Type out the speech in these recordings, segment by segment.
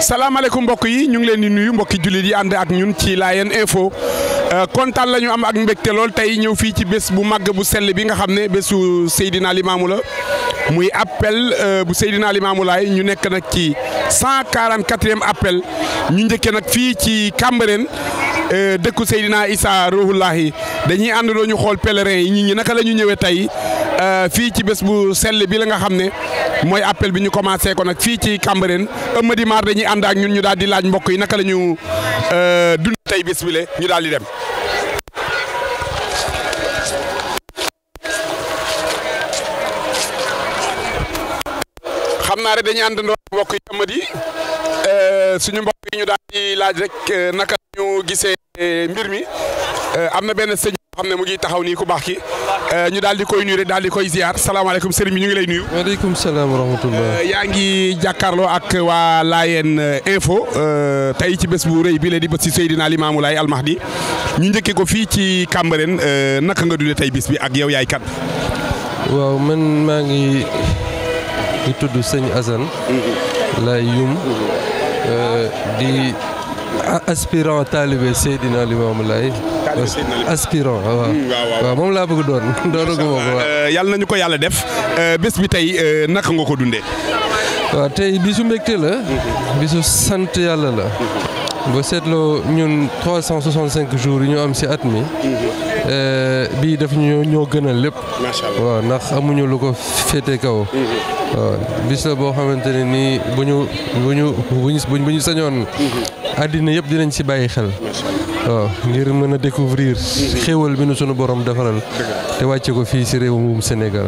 salaamaaleykum mbokk yi ñu ngi leen di nuyu mbokki jullit yi ànd ak ñun ci Layeen info kontaan la ñu am ak mbégte lool tey ñëw fii ci bés bu màgg bu sell bi nga xam ne bésu Seydina Limaamu la muy appel bu Seydina Limaamu Laay ñu nekk nag ci 144e appel ñu njëkkee nag fii ci Cambérène dëkku Seydina Issa Ruhullahi dañuy àndandoo ñu xool pèlerin yi nit ñi naka la ñu ñëwee tey fii ci bés bu sell bi la nga xam ne mooy appel bi ñu commencé ko nag fii ci Cambérène Amady Mar dañuy ànd ak ñun ñu daal di laaj mbokk yi naka la ñu dund tey bés bi le ñu daal di dem. xam naa rek dañuy àndandoo mbokk yi Amady suñu mbokk yi ñu daal di laaj rek naka la ñu gisee mbir mi am na benn sëñ xam ne mu ngi taxaw nii ku baax ki ñu daal di koy nuyu rek daal di koy ziar salaamaaleykum sëriñ bi ñu ngi lay nuyu. waaleykum salaam wa rahmatullah. yaa ngi jàkkaarloo ak waa Layeen info tey ci bés bu rëy bi la di bés si Seydina Limaamu Laay Almahdi ñu njëkkee ko fii ci Cambérène naka nga dundee tey bis bi ak yow yaay kan. waaw man maa ngi di tudd sëñ Assane. lay yum di aspirant taalibe Seydina Limaamu Laay aspirant waaw waaw moom laa bëgg doon doonaguma ko waaw. yàlla nañu ko yàlla def bés bi tey naka nga ko dundee. waaw tey bisu mbégte la. bisu sant yàlla la. boo seetloo ñun 365 jours yi ñu am si at mi. bii daf ñu ñoo gënal lépp. macha allah waaw ndax amuñu lu ko féete kaw. waaw bis la boo xamante ne nii bu ñu bu ñu bu ñu bu ñu sañoon. àddina yëpp dinañ si bàyyi xel. waaw ngir mën a découvrir xéewal bi nu sunu borom defaral te wàcce ko fii si réewum Sénégal.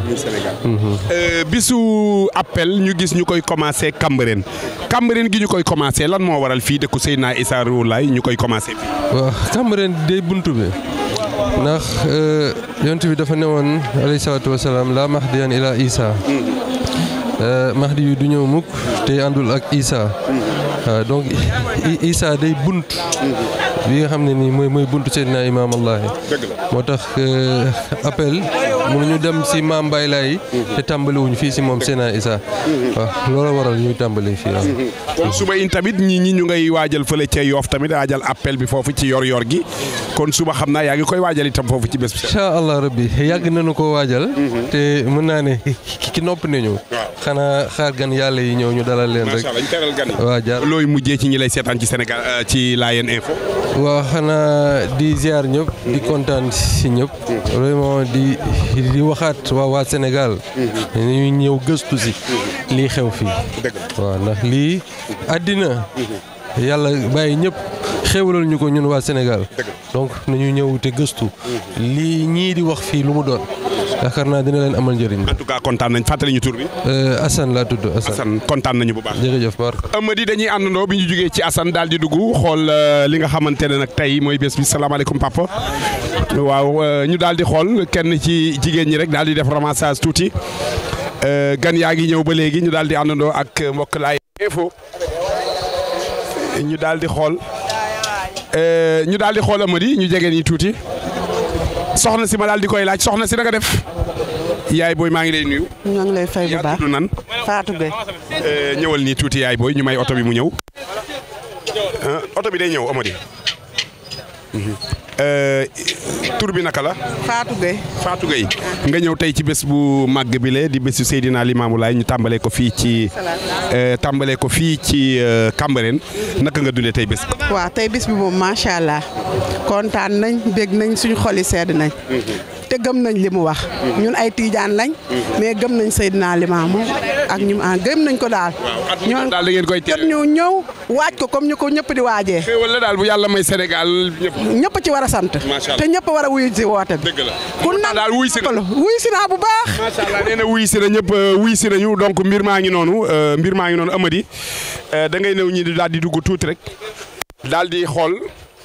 bisu appel ñu gis ñu koy commencé Cambérène Cambérène gi ñu koy commencé lan moo waral fii dëkku Seydina Issa Rouhou Laye ñu koy commencé fii. waaw Cambérène day buntu bi ndax yonent bi dafa newoon alayhi salaatu wa salaam laa mahdiyan ila Issa. mahdi yu du ñëw mukk te àndul ak Issa. donc Issa day bunt bi nga xam ne nii mooy mooy buntu Seydina Imaam Allahi moo tax appel mënuñu dem si maam Baye Laye te tàmbaliwuñ fii si moom Seydina Issa waaw loolu waral ñuy tàmbali fii waaw. kon suba in tamit ñi ñi ñu ngay waajal fële ca Yoof tamit waajal appel bi foofu ci yor-yor gi kon suba xam naa yaa ngi koy waajal itam foofu ci bés bi. incha allah rabbi yàgg nañu ko waajal. te mën naa ne ki nopp nañu. xanaa xaar gan yàlla yi ñëw ñu dalal leen rek. macha allah ñu teral gan yi. waaw jaar looy mujjee ci ñi lay seetaan ci Sénégal ci Layeen info. waaw xanaa di ziar ñëpp. di kontaan si ñëpp. vraiment di di waxaat waa waa Sénégal. ñu ñëw gëstu si. lii xew fii. waaw ndax lii àddina. yàlla bàyyi ñëpp xéwalal ñu ko ñun waa Sénégal. donc nañu ñëw te gëstu. lii ñii di wax fii lu mu doon. yaakaar naa dina leen amal njëriñ. en tout cas kontaan nañ fàttali ñu tur bi. Assane laa tudd Assane. Assane kontaan nañu bu baax. jërëjëf Mar. Amady dañuy àndandoo bi ñu jógee ci Assane daal di dugg xool li nga xamante ne nag tey mooy bés bi salaamaaleykum papa. waaw ñu daal di xool kenn ci jigéen ñi rek daal di def ramassage tuuti gan yaa ngi ñëw ba léegi ñu daal di àndandoo ak mbokk Layeen info ñu daal di xool ñu daal di xool Amady ñu jege nii tuuti soxna si ma daal di koy laaj soxna si naka def yaay booy maa ngi lay nuyu. ñoo ngi lay fay bu yaa baax tudd nan. Fatou Gueye ñëwal nii tuuti yaay booy ñu may oto bi mu ñëw oto bi day ñëw Amady tur bi naka la. Fatou Gueye Fatou Gueye nga ñëw tey ci bés bu màgg bi le di bésu Seydina Limaamu Laay ñu tàmbalee ko fii ci tàmbalee ko fii ci Cambérène naka nga dundee tey bés bi. waaw tey bis bi moom macha allah kontaan nañ bég nañ suñu xol yi sedd nañ te gëm nañ li mu wax ñun ay tiijaan lañ mais gëm nañ Seydina Limaamu ak ñu ah gëm nañ ko daal ñoom daal da ngeen koy jot ñu ñëw waaj ko comme ñu ko ñëpp di waajee xéewal la daal bu yàlla may Sénégal ñëpp. ñëpp ci war a sant Macha Allah. te ñëpp war a wuyu si woote bi dëgg la ku Pourtant daal wuy si na. wuyu si naa bu baax macha allah nee na wuy si na ñëpp wuy si nañu donc mbir maa ngi noonu mbir maa ngi noonu Amady da ngay ñëw ñi di daal di dugg tuuti rek daal di xool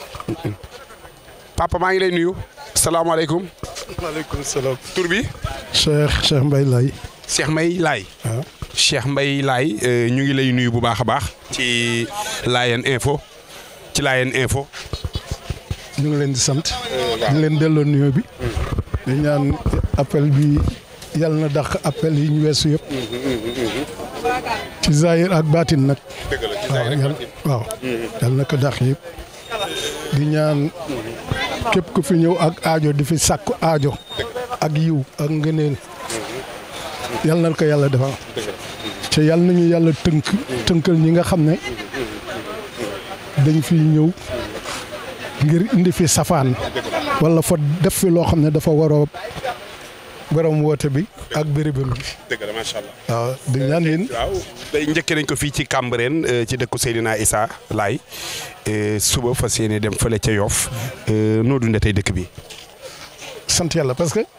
papa maa ngi lay nuyu salaamaaleykum maaleykum salaam. tur bi Cheikh Cheikh Mbaye Laye. Cheikh Mbaye Laye waaw. Cheikh Mbaye Laye ñu ngi lay nuyu bu baax a baax ci Layeen info ci Layeen info ñu ngi leen di sant. di leen delloo nuyoo bi. di ñaan appel bi yàlla na dàq appel yi ñu weesu yëpp. ci zahir ak baatin nag. waaw yal waaw yal na ko dax yëpp di ñaan képp ku fi ñëw ak aajo di fi sàkku aajo ak yiw ak ngëneel yal na ko yàlla defal te yal nañu yàlla tënk tënkal ñi nga xam ne dañ fi ñëw ngir indi fi safaan wala fa def fi loo xam ne dafa waroo borom woote bi ak bérébam bi dëgg la macha allah. waaw di ñaan yéen waaw day njëkkee nañ ko fii ci Cambérène euh, ci dëkku Seydina Issa Laye euh, suba fas yéene dem fële ca Yoff euh, noo dundee tey dëkk bi. sant yàlla parce que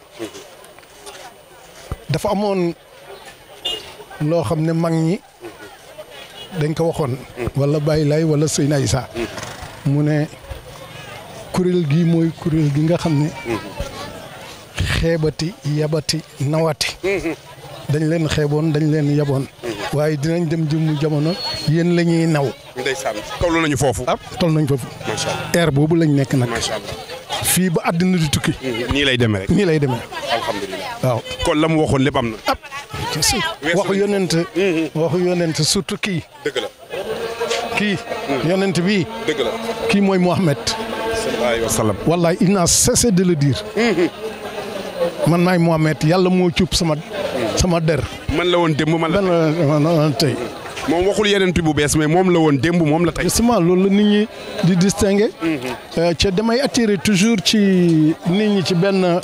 dafa amoon loo xam ne mag ñi dañ ko waxoon wala Baye Lay wala Seyna Issa mu ne kuréel gi mooy kuréel gi nga xam ne xeebati yabati nawati dañ leen xeeboon dañ leen yaboon waaye dinañ dem jëmmu jamono yéen la ñuy naw ndeysaan toll nañu foofu. ah toll nañ foofu macha allah air boobu lañ nekk nag macha allah. fii ba àddina di tukki nii lay demee rek. nii lay demee alhamdulilah. waaw kon la mu waxoon lépp am na. waxu yonent waxu yonent surtout kii dëgg la kii yonent bii dëgg la. kii mooy Mohamed sallallahu alayhi wa sallam. wallahi il n'a cessé de le dire man maay Mohamed yàlla moo cuub sama sama der man la woon démb man la. benn tey moom waxul yeneen bu bees mais moom la woon démb moom la tey. justement loolu la nit ñi di distinguer ca damay attirer toujours ci nit ñi ci benn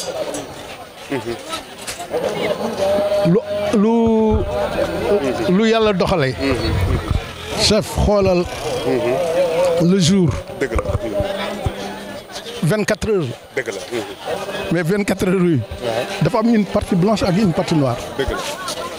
lu lu lu yàlla doxalee chef xoolal le jour dëgg la vingt quatre heures dëgg la mais vingt quatre heures yi dafa am une partie blanche ak une partie noire dëgg la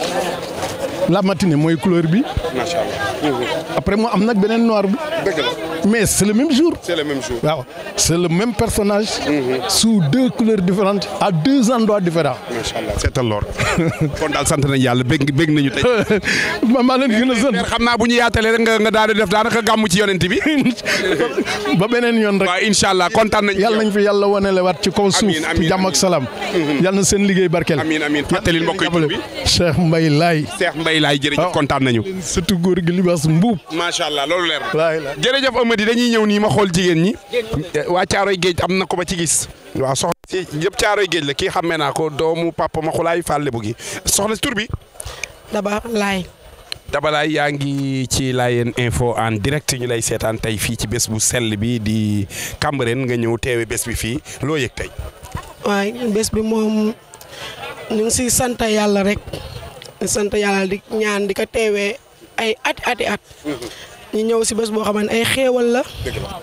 la matinée mooy couleur bi macha allah. après mu am nag beneen noir bi dëgg la mais c'est le même jour c'est le même jour. waaw c'est le même personnage sous deux couleurs différentes à deux endroits différents macha allah seetal lool. kon daal sant nañu yàlla bég bég nañu tey. ma maa leen gën a sant Père xam naa bu ñu yaatalee rek nga nga daal di def daanaka gàmmu ci yonent bi. ba beneen yoon rek waaw incha allah kontaan nañu. yàlla nañ fi yàlla wanele waat ci kaw suuf Amiin, amiin, ci jàmm ak salaam yàlla na seen liggéey barkeel amiin amiin fàttalil mbokk yi tur bi. Cheikh Mbaye Laye Cheikh Mbaye laay jërëjëf waaw. kontaan nañu. surtout góor gi libaas mbuub macha allah loolu leer na. laay la jërëjëf Amady dañuy ñëw nii ma xool jigéen ñi. waa Caaroy Géej am na ko ba ci gis. waaw soxna si yëpp Caaroy Géej la kii xàmmee naa ko doomu papa ma xulaay fàlle bu gi soxna si tur bi. Daba laay Dabalaay yaa ngi ci Layeen info en direct ñu lay seetaan tey fii ci bés bu sell bi di Cambérène nga ñëw teewe bés bi fii loo yëg tey. waaye bés bi moom ñu ngi siy sant yàlla rek di sant yàlla di ñaan di ko teewee ay ati ati at ñu ñëw si bés boo xam ne ay xéewal la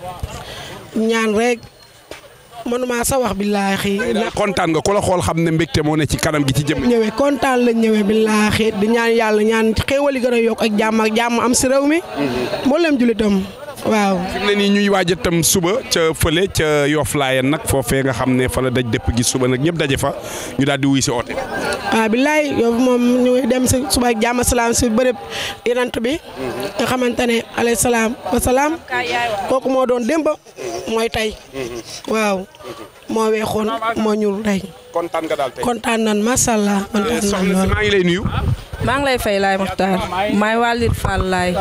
ñaan rek mënuma sa wax billaahi daal kontaan nga ku la xool xam ne mbégte moo ne ci kanam gi ci jëm. ñëwee kontaan lañ ñëwee billaahi di ñaan yàlla ñaan xéewal yi gën a yokk ak jàmm ak jàmm am si réew mi mboolem julitam waaw fi mu ne nii ñuy waaj itam suba ca fële ca Yoff Layeen nag foofee nga xam ne fa la daj dëpp gi suba nag ñëpp daje fa ñu daal di wuy si oote. waaw billaay yow moom ñu ngi dem si suba ak jàmm salaam si bërëb yenant bi nga xamante ne alayhi salaam wa salaam kooku moo doon démb mooy tey waaw moo weexoon moo ñuul tey kontaan nga daal tey. kontaan nan macha allah kontaan nan soxna si lool maa ngi lay nuyu. maa ngi lay fay laay Maxtaar maay wàllit Fall laay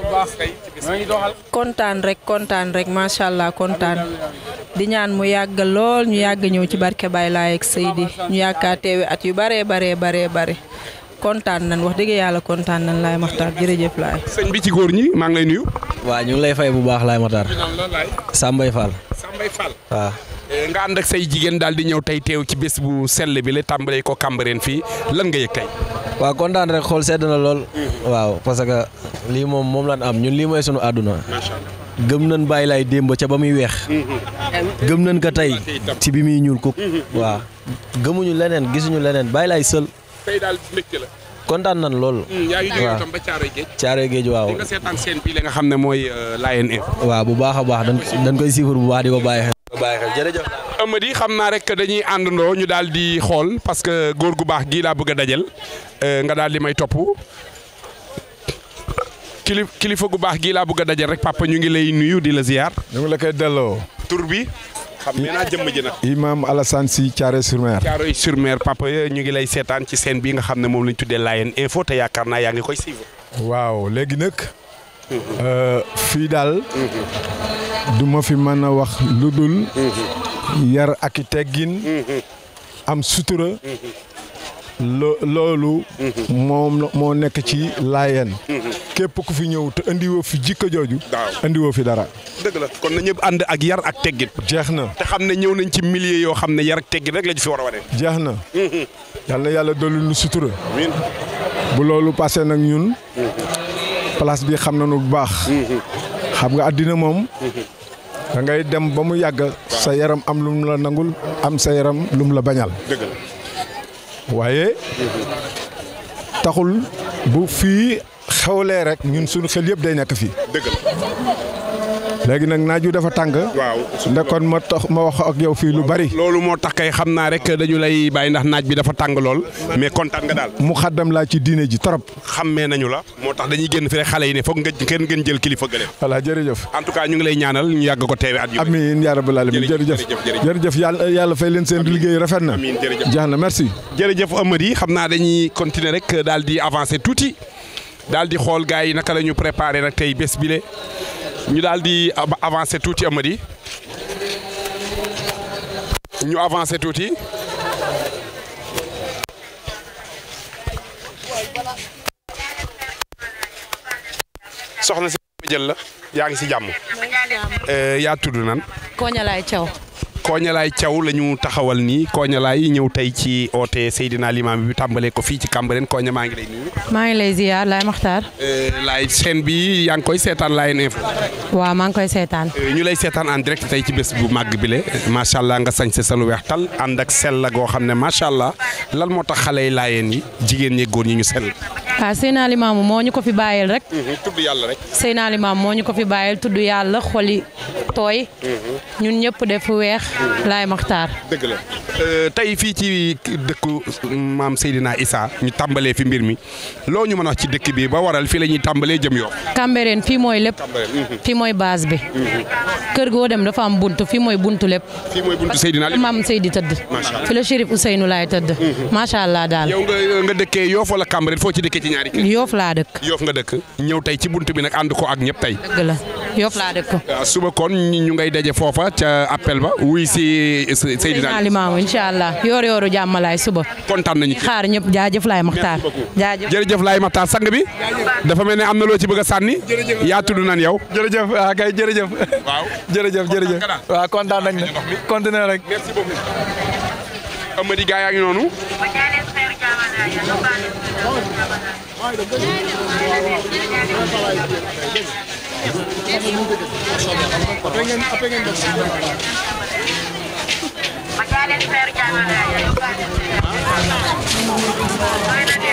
kontaan rek kontaan rek macha allah kontaan di ñaan mu yàgg lool ñu yàgg ñëw ci barke Baye Laay ak Seydi ñu yàggaa teewe at yu baree baree baree bare kontaan nan wax dëgg yàlla kontaan nan laay Maxtaar jërëjëf laay sëñ bi ci góor ñi maa ngi lay nuyu. waaw ñu ngi lay fay bu baax laay Matar Sambay Fall Sambay Fall. waaw nga ànd ak say jigéen daal di ñëw tey teew ci bés bu sell bi la tàmbalee ko Cambérène fii lan nga yëg tey. waaw kontaan rek xool sedd na lool waaw parce que lii moom moom lan am ñun lii mooy sunu àdduna macha allah. gëm nañ bàyyi laay démb ca ba muy weex gëm nañ ko tey ci bi muy ñuul kuk waaw gëmuñu leneen gisuñu leneen bàyyi laay sël tey daal mbégte la. kontaan nañ lool yaa ngi jógee waaw. itam ba Caaroy Géej. caare géej waaw di nga seetaan seen bii la nga xam ne mooy Layeen info. waaw bu baax a baax dañ dañ koy siifar bu baax di ko bàyyi xel bàyyi xel jërëjëf Amady xam naa rek dañuy àndandoo ñu daal di xool parce que góor gu baax gii laa bëgg a dajal nga daal di may topp kili kilifa gu baax gii laa bëgg a dajal rek papa ñu ngi lay nuyu di la ziar. ñu ngi la koy delloo tur bi xam ne naa jëmm ji nag. imam Alassane Sy Thiaré-sur-Mer Caaroy sur Mer papa ñu ngi lay seetaan ci scène bi nga xam ne moom lañ tuddee Layeen info te yaakaar naa yaa ngi koy suivre. waaw léegi nag fii daal du ma fi mën a wax lu dul yar ak i teggin am sutura lo loolu moom moo nekk ci laayeen képp ku fi ñëw te indiwoo fi jikko jooju indiwoo fi dara dëgg la kon na ñëpp ànd ak yar ak teggin jeex na te xam ne ñëw nañ ci milieu yoo xam ne yar ak teggin rek la ñu fi war a wane jeex na yal na yàlla dolli nu sutura bu loolu passé nag ñun place bi xam nañu bu baax xam nga àddina moom da ngay dem ba mu yàgg sa yaram am lu mu la nangul am sa yaram lu mu la bañal dëgg la waaye taxul bu fii xewlee rek ñun suñu xel yëpp day nekk fii dëgg la léegi nag naaj wi dafa tàng waaw ndekkoon ma tax ma wax ak yow fii lu bari loolu moo tax kay xam naa rek dañu lay bàyyi ndax naaj bi dafa tàng lool mais kontaan nga daal mu xaddam laa ci diine ji trop xammee nañu la moo tax dañuy génn fi rek xale yi ne foog nga kenn ngeen jël kilifa gële voilà jërëjëf en tout cas ñu ngi lay ñaanal ñu yàgg ko teewe at yu amiin yaa rabbal alamin Jërëjëf, jërëjëf jërëjëf, jërëjëf yàlla yàlla fay leen seen liggéey rafet na Amiin, jërëjëf. jeex na merci jërëjëf Amady xam naa dañuy continuer rek daal di avancer tuuti daal di xool gars yi naka la ñu préparé nag tey bés bile ñu daal di ab- avancer tuuti Amady ñu avancer tuuti soxna si jël la yaa ngi si jàmm Euh, yaa tudd nan Koñalaay Thiaw Koñalaay Thiaw la ñu taxawal nii Koñalaay ñëw tey ci oote Seydina Limam bi tàmbalee ko fii ci Cambérène Koña maa ngi lay nuyu. maa ngi lay ziar laay maxtaar laay chaîne bi yaa ngi koy seetaan Layeen Info. waaw maa ngi koy seetaan Euh, ñu lay seetaan en direct tey ci bés bu màgg bile macha allah nga sañse sa lu weex tal ànd ak sell la goo xam ne macha allah lan moo tax xale yi Layeen yi jigéen ñi góor ñi ñu sell. ah Seydina Limaamu moo ñu ko fi bàyyil rek tudd yàlla rek. Seydina Limaamu moo ñu ko fi bàyyil tudd yàlla xoli tooy ñun ñëpp def weex laay maxtaar dëgg la Euh, tey fii ci dëkku maam Seydina Issa ñu tàmbalee fi mbir mi loo ñu mën a wax ci dëkk bi ba waral fii la ñuy tàmbalee jëm yoo. Cambérène fii mooy lépp fii mooy base bi kër goo dem dafa am bunt fii mooy buntu lépp fii mooy buntu Seydina Limam. maam Seydi tëdd Macha Allah. fi la Chérif Ousseynou laay tëdd macha allah daal yow nga nga dëkkee Yoff wala Cambérène foo ci dëkkee ci ñaari kër. yoof laa dëkk Yoff nga dëkk ñëw tey ci buntu bi nag ànd ko ak ñëpp tey. dëgg la yoof laa dëkk ah, suba kon ñu ngay daje foofa ca appel ba wuy si Seydina Seydina Limaamu incha allah yoor yooru jàmmalaay suba kontaan nañu ci. xaar ñëpp jaajëf laay maxtaar jaajëf jërëjëf laay Matar sang bi dafa mel ne am na loo ci bëgg a sànni yaa tudd nan yow. jërëjëf ah kay jërëjëf waaw jërëjëf jërëjëf nga daal. waaw kontaan nañ ne continuer rek merci beaucoup. Amady gaa yaa ngi noonu. Majalis Fair Jalan Raya.